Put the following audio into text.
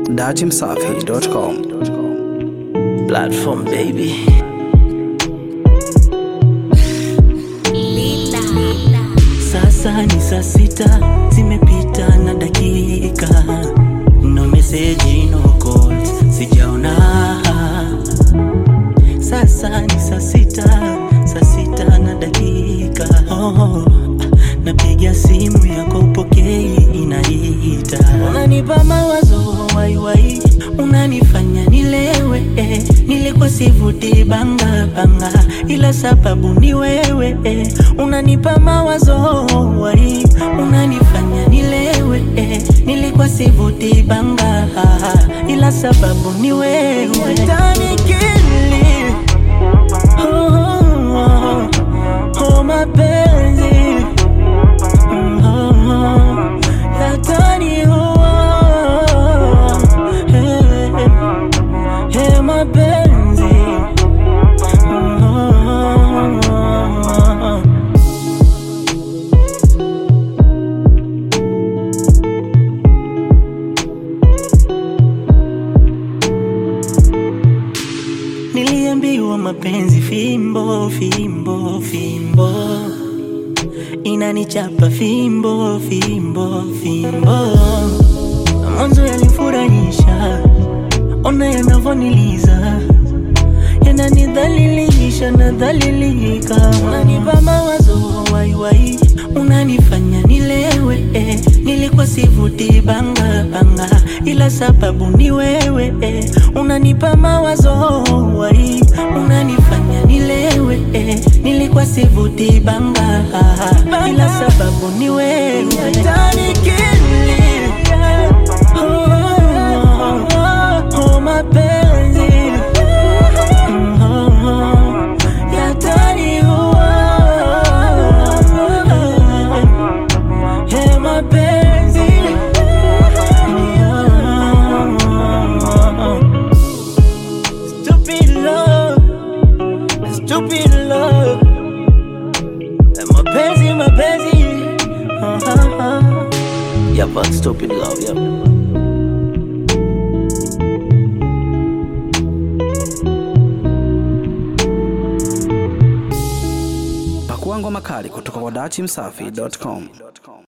datimsafi.com. Platform baby. Sasa ni saa sita zimepita na dakika, no message, no calls, sijaona. Sasa ni saa sita, saa sita na dakika. Oh, napiga simu yako upokei, inaita. Unanipa mawazo waiwai, unanifanya nilewe. eh. Nilikuwa sivuti banga banga, ila sababu ni wewe. eh. Unanipa mawazo wai, unanifanya nilewe. eh. Nilikuwa sivuti banga, ila sababu ni wewe. Utanikili Oh, oh, oh, mapenzi Mm, oh, oh, yataniua. Hey, hey, mapenzi Mm, oh, oh, oh. Niliambiwa mapenzi fimbo fimbo fimbo inanichapa fimbo fimbo fimbo. Mwanzo yalinifurahisha, ona yanavoniliza, yananidhalilisha nadhalilika. Unanipa mawazo waiwai, unanifanya nilewe. eh. Nilikuwa sivuti banga banga, ila sababu ni wewe. eh. Unanipa mawazo wai, unanifanya nilewe. eh. Nilikuwa sivuti banga, ila sababu ni wewe. Utanikili Oh, oh, mapenzi Mm, oh, oh, yataniua. Hey, mapenzi Stupid love, stupid love Mapenzi, mapenzi Yep, but stupid love, yep. Pakua ngoma kali kutoka kwa datimsafi.com.